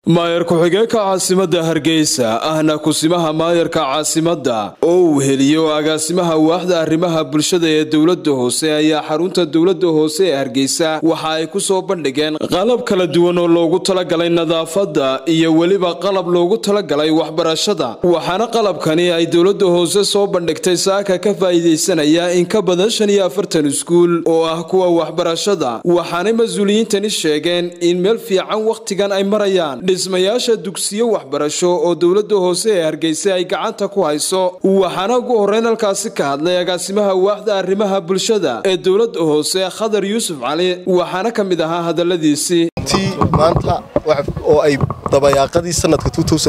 maayar ku-xigeenka caasimadda hargeysa ahna kusimaha maayarka caasimadda oo uu heliyo agaasimaha waaxda arrimaha bulshada ee dowladda hoose ayaa xarunta dowladda hoose ee hargeysa waxa ay ku soo bandhigeen qalab kala duwan oo loogu talagalay nadaafadda iyo weliba qalab loogu talagalay waxbarashada waxaana qalabkani ay dowladda hoose soo bandhigtay saaka ka faa'iidaysanaya in ka badan shan iyo afartan iskuul oo ah kuwa waxbarashada waxaanay mas-uuliyiintani sheegeen in meel fiican wakhtigan ay marayaan dhismayaasha dugsiyo waxbarasho oo dowladda hoose ee hargeysa ay gacanta ku hayso waxaana ugu horreyn halkaasi ka hadlay agaasimaha waaxda arrimaha bulshada ee dowladda hoose khadar yuusuf cali waxaana ka mid ahaa hadalladiisii ti maanta oo ay dabayaaqadii sanadka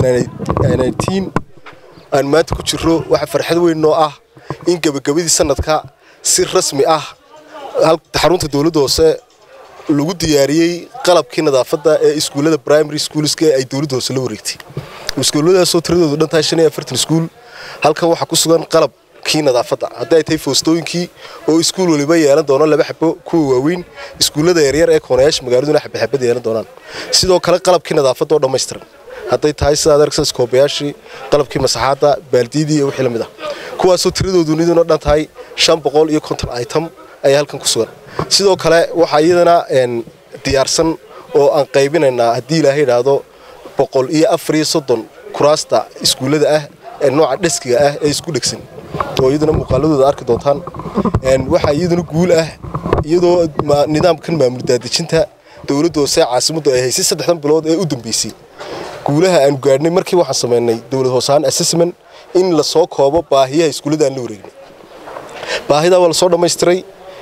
aan maanta ku jiro waxa farxad weyn noo ah in gebagabadii sanadka si rasmi ah xarunta dowladda hoose lagu diyaariyey qalabkii nadaafadda ee iskuullada primary schoolska ay dowladda hoose la wareegtay iskuulladaasoo tiradoodu dhan tahay shan iyo afartan iskuul halkan waxaa ku sugan qalabkii nadaafadda haddii ay tahay foostooyinkii oo iskuul waliba yeelan doono laba xabo kuwa waaweyn iskuullada yaryar ee koonayaasha magaaladuna xabaxabad yeelan doonaan sidoo kale qalabkii nadaafadda oo dhammaystiran hadday tahay sidaad aragsa iskoobayaashii qalabkii masaxaadda baaldiyadii iyo wixii lamid ah kuwaasoo tiradoodu niduna dhan tahay shan boqol iyo konton item ayaa halkan ku sugan sidoo kale waxaa iyadana diyaarsan oo aan qaybinaynaa haddii ilaahay idhaahdo boqol iyo afar iyo soddon kuraasta iskuullada ah ee nooca dheskiga ah ee isku dhegsan oo iyaduna muuqaaladooda arki doontaan waxaa iyaduna guul ah iyadoo nidaamkan maamul daadejinta dowladda hoose caasimaddu ay haysay saddexdan bilood ee u dambeysay guulaha aanu gaadhnay markii waxaan samaynay dowlad hoosahaan assessment in lasoo koobo baahiyaha iskuullada aan la wareegnay baahidaa waa lasoo dhammaystiray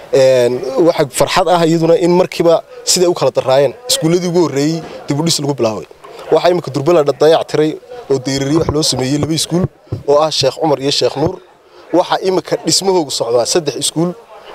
waxa farxad ah iyaduna in markiiba siday u kala daraayeen iskuulladii ugu horreeyey dibudhis lagu bilaabay waxaa imminka durbala dayac tiray oo deyrariye wax loo sameeyey laba iskuul oo ah sheekh cumar iyo sheekh nuur waxaa imminka dhismahoogu socdaa saddex iskuul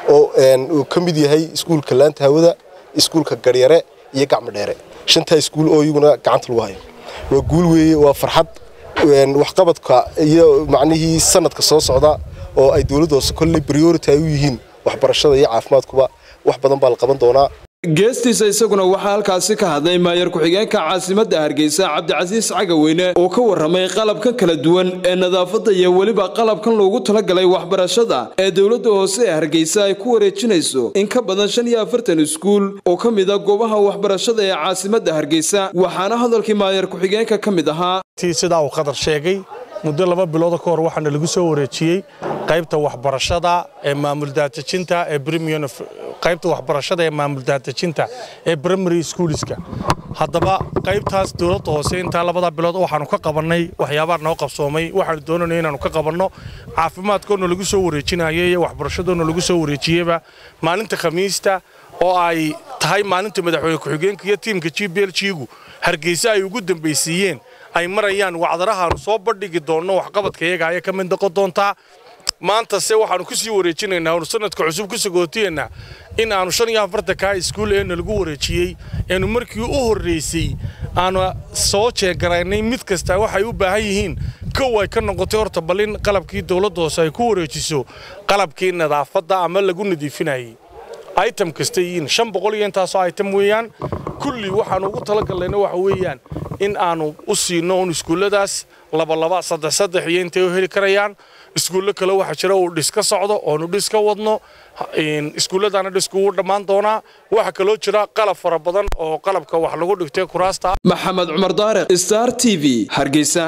oo ka mid yahay iskuulka laanta hawada iskuulka garyare iyo gacmo dheere shantaa iskuul oo iyaguna gacanta lagu hayo waa guul weeye waa farxad waxqabadka iyo macnihii sanadka soo socda oo ay dowladda hoose kolley priority ay u yihiin waxbarashada iyo caafimaadkuba wax badan baa la qaban doonaa geestiisa isaguna waxaa halkaasi ka hadlay maayar ku-xigeenka caasimadda hargeysa cabdicasiis cagaweyne oo ka warramay qalabkan kala duwan ee nadaafadda iyo weliba qalabkan loogu talagalay waxbarashada ee dowladda hoose ee hargeysa ay ku wareejinayso in ka badan shan iyo afartan iskuul oo ka mid a goobaha waxbarashada ee caasimadda hargeysa waxaana hadalkii maayar ku-xigeenka ka mid ahaa sidaa uu qadar sheegay muddo laba bilooda ka hor waxaana lagu soo wareejiyey qaybta waxbarashada ee maamul daadejinta ee qaybta waxbarashada ee maamul daadejinta ee primary schoolska haddaba qaybtaas dowladda hoose intaa labada bilood waxaanu ka qabannay waxyaabaa noo qabsoomay waxaanu doonayna inaanu ka qabanno caafimaadkoona lagu soo wareejinayay iyo waxbarashadoona lagu soo wareejiyeyba maalinta khamiista oo ay tahay maalinta madaxweyne ku-xigeenka iyo tiimka g b l g-gu hargeysa ay ugu dambaysiiyeen ay marayaan wacdarahaanu soo bandhigi doonno waxqabadka iyaga ayay ka mid noqon doontaa maantase waxaanu ku sii wareejinaynaa oonu sanadka cusub ku sagootiyaynaa in aanu shan iyo afartankaa iskuul eena lagu wareejiyey eenu markii u horraysay aanu soo jeegaraynay mid kasta waxay u baahan yihiin kow ay ka noqotay horta bal in qalabkii dowladda hoose ay ku wareejiso qalabkii nadaafadda ama lagu nadiifinayay item kasta yihiin shan boqol iyo intaasoo item weeyaan kulli waxaanu ugu talagallayna waxa weeyaan in aanu u siino un iskuulladaas labalaba saddex saddex iyo intay u heli karayaan iskuullo kale waxaa jira uu dhis ka socdo oonu dhis ka wadno iskuulladaana dhisku wuu dhammaan doonaa waxaa kaloo jira qalab fara badan oo qalabka wax lagu dhigtay kuraasta maxamed cumar daariq star t v hargeysa